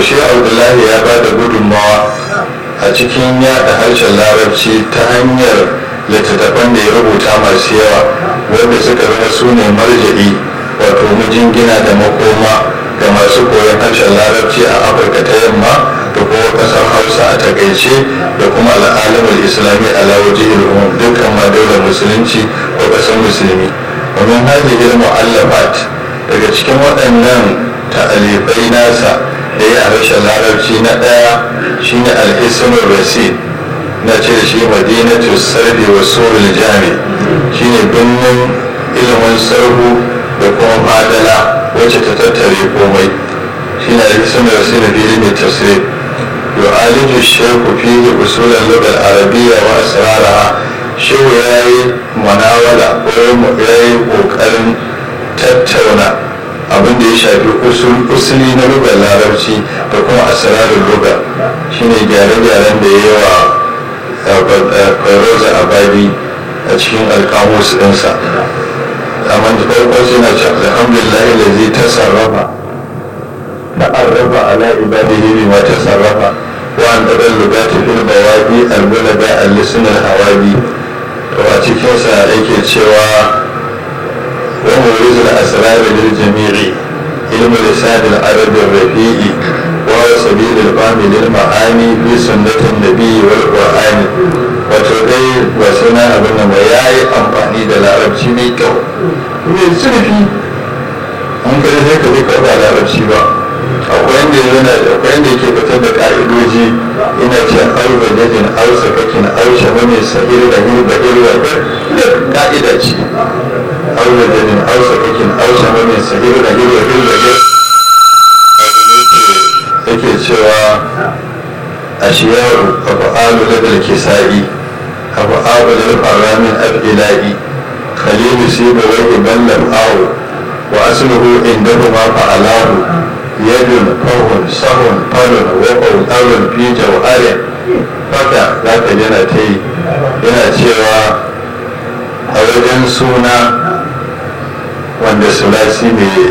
shi abdullahi ya ba da gudunmawa a cikin yada harshen larabci ta hanyar littattafan da ya rubuta masu yawa wanda suka zama su ne marja'i wato gina da makoma ga masu koyon harshen larabci a afirka ta yamma da kuma kasar hausa a takaice da kuma al'alamar islami a lawaji ilmu dukkan ma daular musulunci ko kasar musulmi domin hajji ilmu allafat daga cikin waɗannan ta'alifai nasa da ya harshen larabci na ɗaya shine alhisnul rasid na ce shi madinatu sarfi wa surul jami shine birnin ilimin sarhu da kuma madala wacce ta tattare komai shine alhisnul rasid fi ilimin tafsir yu'aliju shaykhu fihi usulan lughal arabiyya wa asraraha shehu yayi manawala ko yayi kokarin tattauna abin da ya shafi usuli na lugar larabci da kuma asirarin luga shine gyare-gyaren da ya wa kwairoza abadi a cikin alkamus ɗinsa amma da farko sai na ce alhamdulillah da zai ta sarrafa ta arrafa ala ibadihi bi ma ta sarrafa wa an ɗaɗar lugati fil bawabi albulaga al-lisunan hawabi to a cikinsa yake cewa ومورز الأسرار للجميع علم لسان العرب الرفيع وهو سبيل الفهم للمعاني في سنة النبي والقرآن وتدي وسنا أبن وياي أمفاني دلاربشي ميكو من سنفي an kada sai ka zai karba larabci ba akwai yadda yana akwai yadda yake fitar da ka'idoji ina ce arba jajin ausa kakin aushe wani sahir da hirba irwa da ka'ida ce arba jajin ausa kakin aushe wani sahir da hirba irwa da yake cewa a shiyaru abu alu ladal kisa'i abu abu da faramin abdila'i khalilu siba wai ballam awo وأصله عندهما فعلاه يد فوه سهو فل وقو أول في جوهر فكا ذاك جنا تي yana cewa a wajen suna wanda sulasi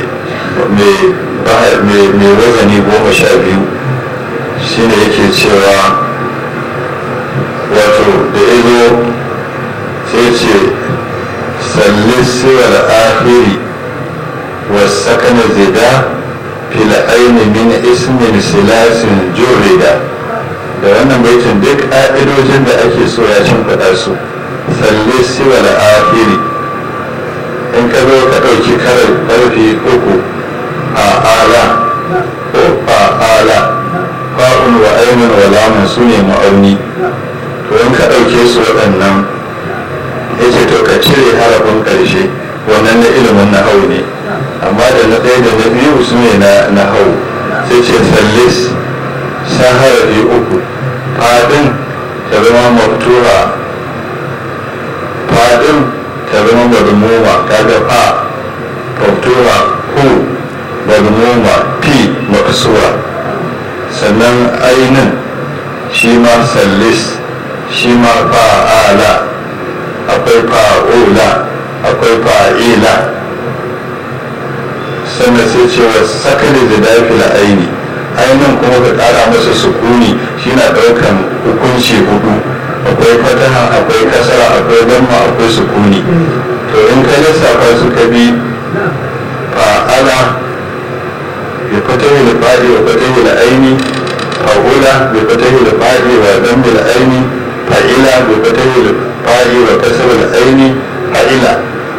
mai wazani goma sha biyu shine yake cewa wato da izo sai ce sallisiwar ahiri والسكن زدا في العين من اسم سلاس جردا da wannan baitin duk ƙa'idojin da ake so ya cin faɗa su tsalle siwa da afiri in ka zo ka ɗauki karar ƙarfi uku a ala ko a ala fa'un wa ainihin wa lamun su ne ma'auni to in ka ɗauke su waɗannan ya ce to ka cire harafin ƙarshe wannan na ilimin na hau ne amma da na ɗaya da na biyu su ne na hau sai ce sallis sa harafi uku fadin ta zama maftura fadin ta zama madmuma kaga fa maftura ku madmuma fi maksura sannan ainin shi ma sallis shi ma fa'ala akwai fa'ula akwai fa'ila sannan sai cewa sakali da dafi da aini ainihin kuma ka kara masa sukuni shi na daukan hukunci hudu akwai fataha akwai kasara akwai damma akwai sukuni to in ka lissafa su ka bi fa'ala bi fatahi da fadi wa fatahi da aini fa'ula bi fatahi da fadi wa dammi da aini fa'ila bi fatahi da fadi wa kasara da aini fa'ila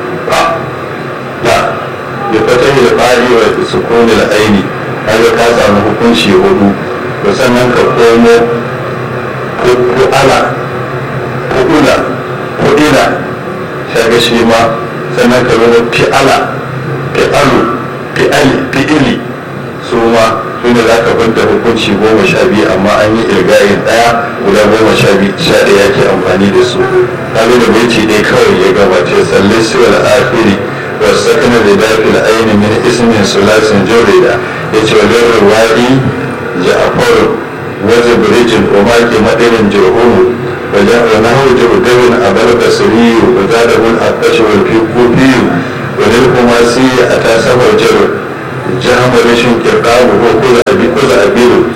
da fatahi da fari wa sukuni da aini kaga ka samu hukunci hudu to sannan ka komo ku'ala ku'ula ku'ila shaga shi ma sannan ka zama fi'ala fi'alu fi'ali fi'ili su ma su ne za ka banta hukunci goma sha biyu amma an yi irgayin ɗaya guda goma sha biyu sha ɗaya ke amfani da su kaga da baiti ɗaya kawai ya gabace sallai siwal akhiri والسكن لذات العين من اسم ثلاث جرد يتولد الوادي جعفر وزبرج وماك مدن جرهوم وجعلناه جردب أبا البصري وزاده الأقش والكوفي وللخماسي أتى سفر جر جهم رشن كرقاب وكل أبي كل أبيل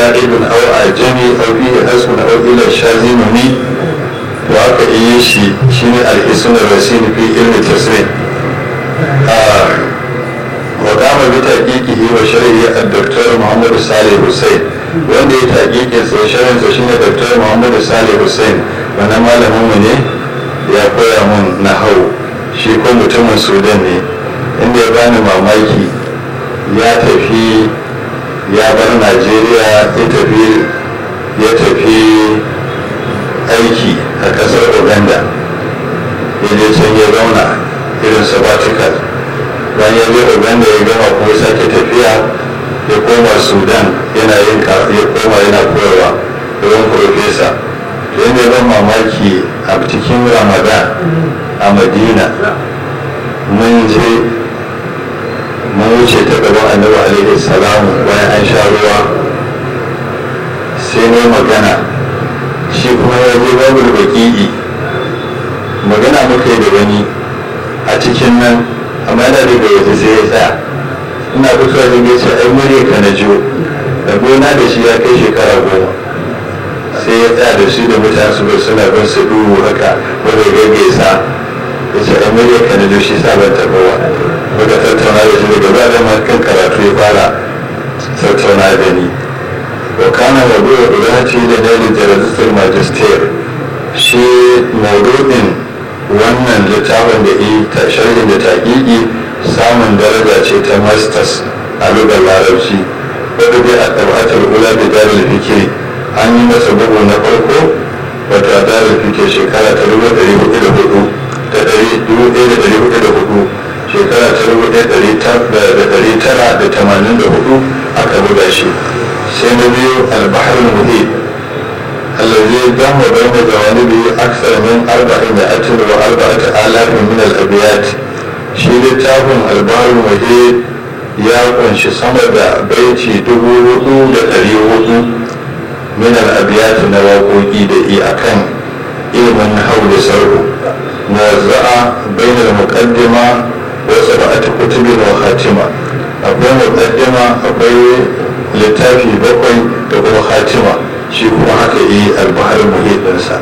za'idun aw ajami aw fihi hasbun aw ila shazinuni to aka yi shi shine al-ism ar-rasil fi ilmi tasrif wa kama bi taqiqihi wa sharhi ad-doktor Muhammad Salih Hussein wanda ya taqiqin sa sharhin sa shine Dr. Muhammad Salih Hussein wannan malamin mu ne ya koya mun nahau shi ko mutumin Sudan ne inda ya bani mamaki ya tafi ya bar Najeriya ya tafi ya tafi aiki a kasar Uganda ya je can ya zauna irin sabbatical bayan ya je uganda ya gama kuma sake tafiya ya koma sudan yana yin ya koma yana koyarwa wurin profesa to yadda ban mamaki a cikin ramadan a madina mun je mun wuce ta gaban annabi alaihi salamu bayan an sha ruwa sai ne magana shi kuma ya je babu baki'i magana muka yi da wani a cikin nan amma yana daga waje sai ya tsaya ina fitowa da gaisa ai murya ka na jiyo da gona da shi ya kai shekara goma sai ya tsaya da shi da mutane su suna bin su duhu haka wanda ya gaisa ya ce ai murya ka na jiyo shi sa ban taɓa wa muka tattauna da shi daga ba da ma kan karatu ya fara tattauna da ni wa kana mawdu da ce da dalil da rajistar magister shi mawdu'in wannan littafin da yi ta sharhin da taƙiƙi samun daraja ce ta masters a lugar larabci wadda dai a tabbatar ula da darar fikiri an yi masa bugu na farko wata darar fikir shekara ta rubu ɗari hudu da hudu ta ɗari dubu ɗaya da ɗari hudu da hudu shekara ta rubu ɗaya da ɗari tara da tamanin da hudu aka buga shi sai na biyu albahar muhit الذي دام بين جوانبه أكثر من أربعمائة وأربعة آلاف من الأبيات shi littafin albarun waje ya kunshi sama da baiti dubu hudu da ɗari hudu min al'abiyati na waƙoƙi da i akan ilimin hau da sarhu muwazza'a bainar muqaddima wa sab'ati kutubin wa khatima akwai muqaddima akwai littafi bakwai da kuma khatima shi kuma haka yi albahar muhidinsa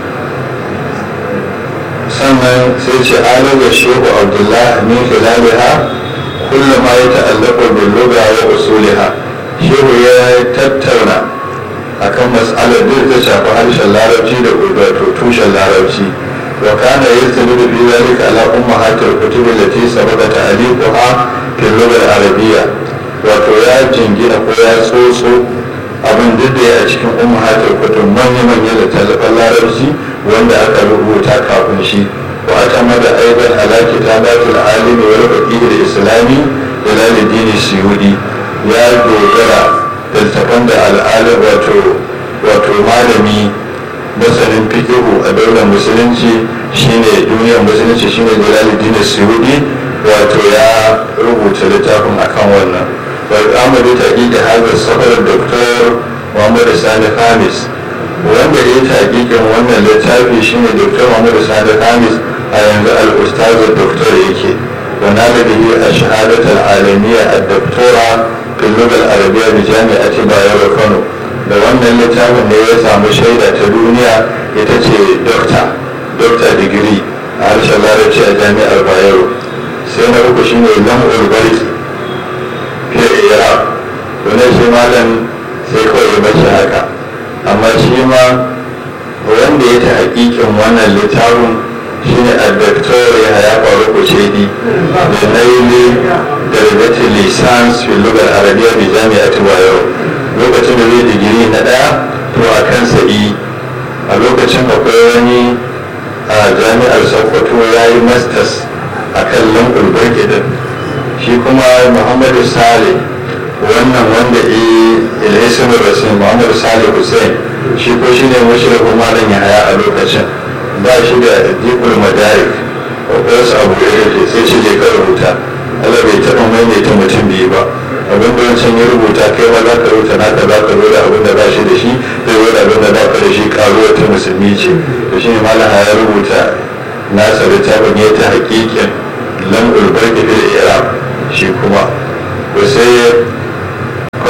sannan sai ce alaga shehu abdullah min khilaliha kullu ma ya ta'allaqu bil lugha wa usuliha shehu ya tattauna akan mas'alar da ta shafi harshen larabci da wato tushen larabci wa kana yastamiru fi zalika ala ummahatil kutub allati sabaqa ta'liquha fil lugha al-arabiyya wato ya jingina ko ya tsotso abin duk da ya a cikin ummahatul kutub manya-manyan littattafan larabci wanda aka rubuta kafin shi wa ta mada aiban ala kitabatul alimi wal faqih al islami jalaluddin suyudi ya dogara da littattafan da al'alim wato wato malami masanin fikihu a daular musulunci shine duniyar musulunci shine jalaluddin suyudi wato ya rubuta littafin akan wannan والأمر تأكيد هذا السفر الدكتور محمد سامي خامس wanda ya taƙiƙin wannan littafi shine dr muhammad sani hamis a yanzu al'ustaz doktor yake wana da bihi a shahadatar alamiya a doktora filugal arabiya da jami'ati bayero kano da wannan littafin ne ya samu shaida ta duniya ita ce dokta dokta digiri a harshen larabci a jami'ar bayero sai na uku shine lam'ul barki fiye iraq to shi malam sai kawai ya bashi haka amma shi ma wanda ya ta hakikin wannan littafin shine a doktor ya haya faru kucedi da naili da ribati lisans fi lugar arabiya bi jami'ati bayo lokacin da zai digiri na daya to a kan sa'i a lokacin akwai wani a jami'ar sokoto ya yi masters a kan lambar barkidin shi kuma muhammadu saleh wannan wanda ilhaisun rasul muhammadu salih hussein shi ko shi ne mashirafin malam ya haya a lokacin ba shi da jibul madarik akwai wasu abu da yake sai shi je ka rubuta Allah bai taɓa maimaita mutum biyu ba abin da wancan ya rubuta kai ma za ka rubuta naka za ka da abin da ba shi da shi zai zo da abin da ba ka da shi karuwa ta musulmi ce to shi ne malam ya rubuta nasa littafin ya ta hakikin lam'ul barki fil iraq shi kuma ko sai fatahul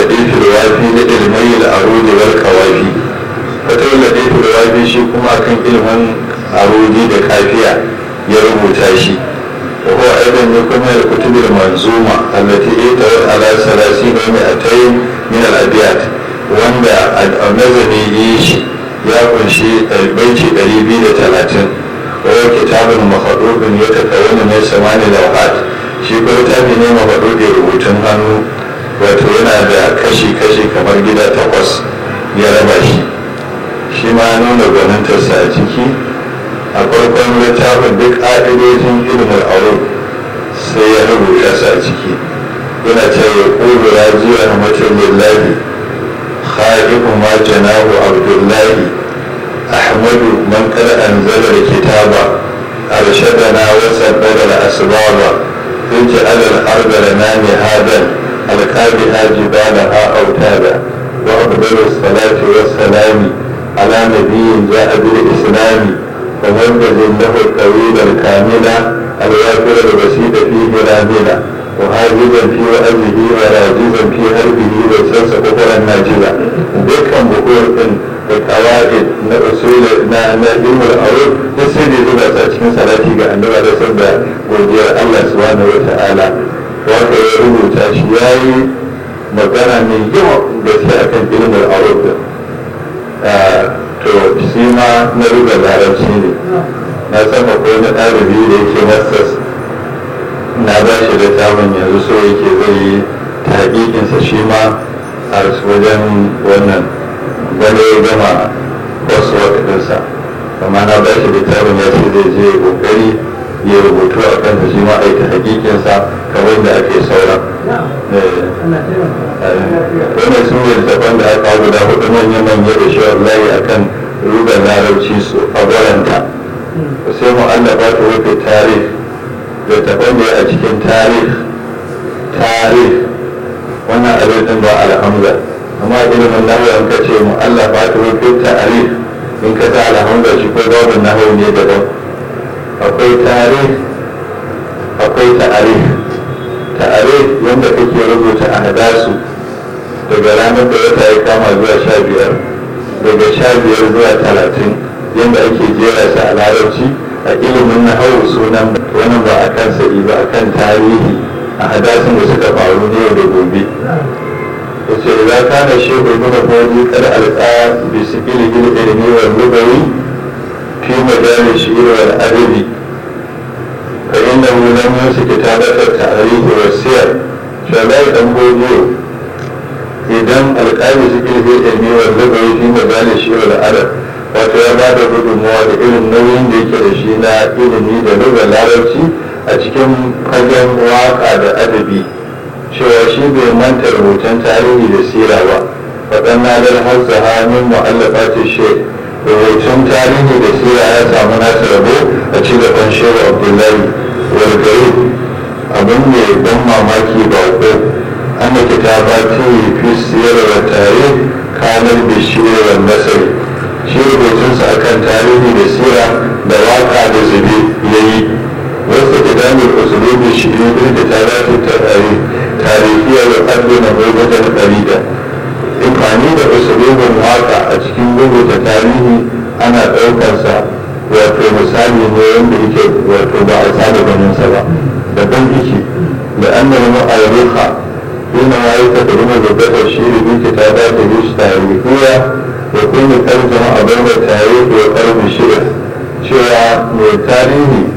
laɗifin wafi na ilmai al'arudi wal kawafi fatawar laɗifin wafi shi kuma kan ilmin arudi da kafiya ya rubuta shi وهو أيضا يكون من الكتب المنظومة التي اتوت على ثلاثين ومئتين من الأبيات wanda nazari yi shi ya kunshi baiti 230 wani kitabin mafaɗoɗin ya tattara mai samani lauhat shi ko littafi ne mafaɗoɗin rubutun hannu wato yana da kashi-kashi kamar gida takwas ya raba shi shi ma nuna gwanintarsa a ciki a farkon littafin duk ƙa'idojin ilimin aure sai ya rubuta su a ciki yana ce ya ƙuru rajiya rahmatun lillahi khaliqu ma janahu abdullahi ahmadu man qad anzala alkitaba arshadana wa saddada al-asbaba ij'al al-ard lana mihadan alqabiha jibalaha awtada wa afdalu as-salati was-salami ala nabiyyin ja'a bil-islami ومنجز له الطويل الكامل الوافر البسيط فيه راملا وهاجزا في وأزه وراجزا في هربه وسلس كفرا ناجلا دكا بقول إن القواعد na usul na na ilmul aure duk sai da zuba ta cikin salati ga annabi da sabda godiyar Allah subhanahu wataala wanda ya rubuta shi yayi magana mai yawa gaske akan ilmul aure to shi ma na ruga larabci ne na san akwai na ɗalibi da yake masters na ba shi da tamun yanzu so yake zai yi taƙiƙinsa shi ma a wajen wannan gane ya gama wasu waɗansa amma na ba shi da tamun ya ce zai je ƙoƙari ya rubutu a kansa shi ma a yi ta haƙiƙinsa kamar da ake sauran wannan su ne daban da aka guda hudu manya-manya da shi wallahi akan rugar larabci su a gwaranta sai mu'allafa ta rufe tarih da taban da a cikin tarih tarih wannan abin din ba alhamza amma ilimin nahu an ka ce mu'allafa ta rufe tarih in ka ta alhamza shi ko babin nahu ne daban akwai tarih akwai ta'arif ta'arif wanda kake rubuta a hadasu daga ranar da wata ya kama zuwa sha biyar daga sha biyar zuwa talatin yadda ake jera su a larabci a ilimin na hau sunan wani ba a kan sa'i ba a kan tarihi a hadasin da suka faru ne da gobe wace za ka na shehu ibn fadi kar alqa bi sikili bil ilmi wal lugawi fi majali shi'r wal adabi fa innahu lam yusik kitabat at-ta'rif wa siyar shalai dan godiyo idan alƙali sikili bil ilmi wal lugawi fi majali shi'r wal adab wato ya ba da gudunmawa da irin nauyin da yake da shi na ilimi da lugar larabci a cikin fagen waka da adabi cewa shi bai manta rubutun tarihi da sira ba faɗan nadar hausa hannun mu'allafa ce she rubutun tarihi da sira ya samu nasa rabo a ci gaban shehu abdullahi walgari abin mai ban mamaki ba ko an da kitaba ta yi fi siyar da tare kanar bishiyar wa nasari shi rubutunsa akan tarihi da sira da waka da zube ya yi wasu idanun usulubi shi ne da tarihi tarihiya da ƙarfi na gurgutar ɗarida amfani da usulubin waka a cikin rubuta tarihi ana ɗaukarsa wato misali ne wanda yake wato ba a saba ganinsa ba daban yake da an da mu alruha yana ma yi tattauna da gabar shi da duke ta dace da shi tarihiya da kuma tarjama a bai tarihi wa ƙarfi shida cewa mai tarihi